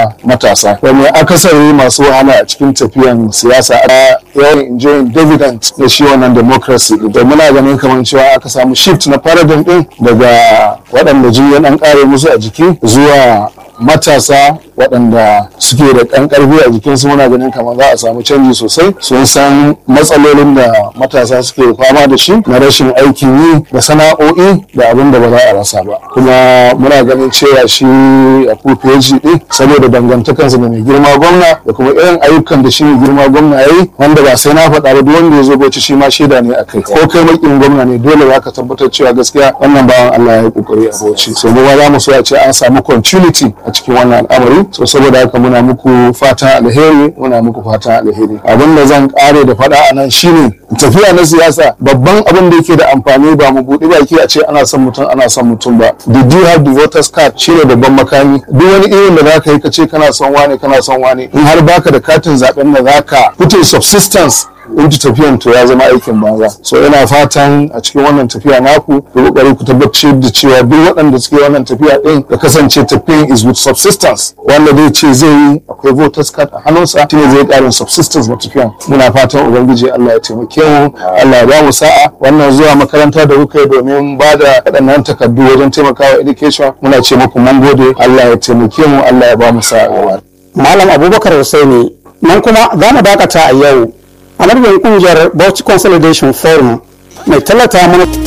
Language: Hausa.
matasa wani akasari masu wahala a cikin tafiyan siyasa a yawan enjoying dividend na shi wannan democracy da muna ganin kamar cewa aka samu shift na paradigm din daga waɗanda jini ya ɗan ƙare musu a jiki zuwa matasa waɗanda suke da ɗan ƙarfi a jikinsu muna ganin kamar za a samu canji sosai sun san matsalolin da matasa suke fama da shi na rashin aikin yi da sana'o'i da abin da ba za a rasa ba kuma muna ganin cewa shi a PhD ɗin saboda dangantakansa da mai girma gwamna da kuma irin ayyukan da shi mai girma gwamna ya yi wanda ba sai na faɗa ba duk wanda ya zo bauchi shi ma shaida ne a kai ko kai makin gwamna ne dole za ka tabbatar cewa gaskiya wannan bawan Allah ya yi kokari a bauchi so mu ma za mu so a ce an samu continuity a cikin wannan al'amari so saboda haka muna muku fata alheri muna muku fata alheri abin da zan kare da faɗa a nan shine tafiya na siyasa babban abin da yake da amfani ba mu buɗe baki a ce ana son mutum ana son mutum ba did you have the voters card shine babban makami duk wani irin da zaka yi ka ce kana son wane kana son wane in har baka da katin zaben da zaka put a subsistence into tafiyan to ya zama aikin banza so ina fatan a cikin wannan tafiya naku ku kokari ku tabbatar da cewa duk waɗanda suke wannan tafiya din da kasance tafiyan is with subsistence wanda zai ce zai yi akwai voters card a hannunsa shine zai ƙarin subsistence na tafiyan muna fatan ubangiji Allah ya taimake mu Allah ya ba mu sa'a wannan zuwa makaranta da kuka yi domin ba da waɗannan takardu wajen taimakawa education muna ce muku mun gode Allah ya taimake mu Allah ya ba mu sa'a Malam Abubakar Hussaini nan kuma za mu dakata a yau a madadin kungiyar Bauchi Consolidation Forum mai tallata mana